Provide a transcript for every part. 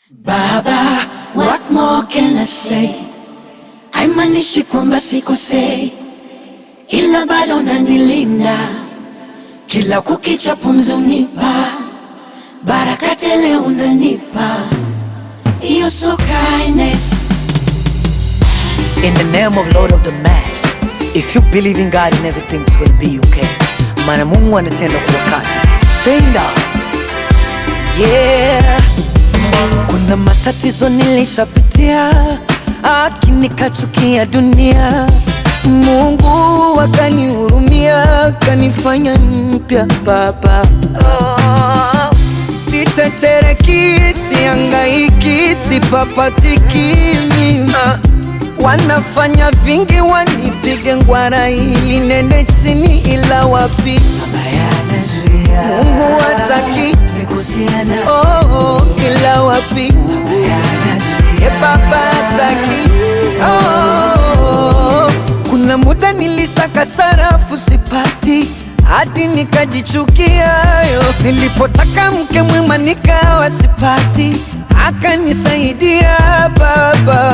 Baba, what more can I say? Haimanishi kwamba sikosei, ila bado unanilinda kila kukicha, pumzi unipa baraka tele, unanipa You're so kindness. In the name of Lord of the Mass, if you believe in God and everything's gonna be okay. Maana Mungu anatenda kwa wakati. Stand up. Yeah. Kuna matatizo nilishapitia, lakini kachukia dunia. Mungu akanihurumia, kanifanya mpya baba. Oh. Sitetereki, siangaiki, sipapatiki mimi Wanafanya vingi wanipige ngwara ili nende chini, ila wapi Mungu hataki oh, oh, ila wapi e baba hataki oh. Kuna muda nilisaka sarafu sipati hadi nikajichukia yo. Nilipotaka mke mwema nikawa sipati, akanisaidia baba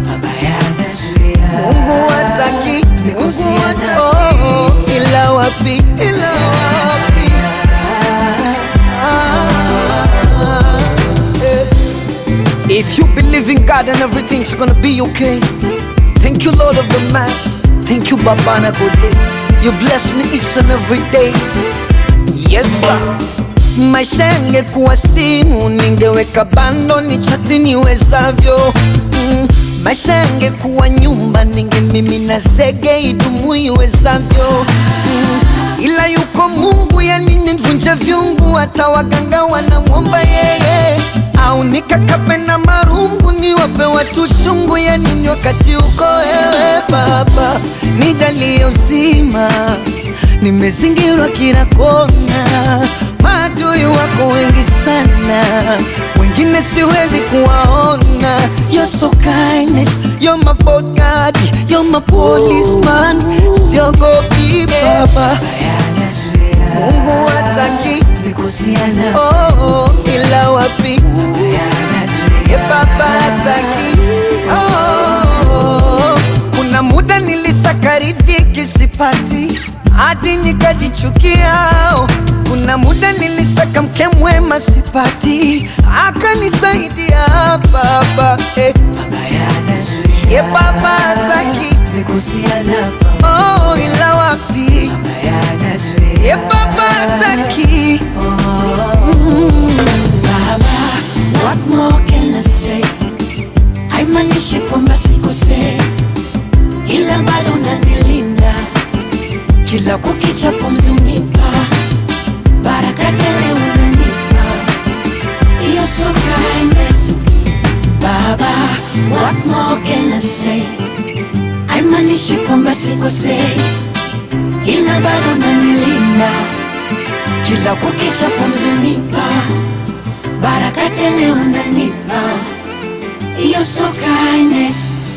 Mungu hataki, Mungu hataki. Oh, oh, ila wapi, ila wapi Ah, eh. If you believe in God and everything's gonna be okay Thank you Lord of the Mass Thank you Babana Gode You bless me each and every day Yes sir Maisha yangekuwa simu ningeweka bando ni chati niwezavyo mm. Maisha yangekuwa nyumba ningemimina zege idumu iwezavyo mm. Ila yuko Mungu yani nivunje vyungu hata waganga wanamwomba yeye au nikakape na marungu niwape watu shungu ya nini wakati uko wewe Baba nijalie uzima nimezingirwa kila kona maadui wako wengi sana wengine siwezi kuwaona You're so kindness, you're my bodyguard, you're my policeman siogopi baba Mungu hataki oh, oh, ila wapi e baba hataki oh, kuna muda nilisaka riziki sipati hadi nikajichukia oh. Kuna muda nilisaka mke mwema sipati, akanisaidia baba eh. Ye baba hataki oh, ila wapi Ye baba hataki Baba, what more can I say? Haimanishi kwamba sikosei, ila bado unanilinda kila kukicha, pumzi unipa baraka tele, unanipa You're so kindness. Baba, what more can I say? Haimanishi kwamba sikosei, ila bado unanilinda kila kukicha, pumzi unipa baraka tele, unanipa You're so kindness.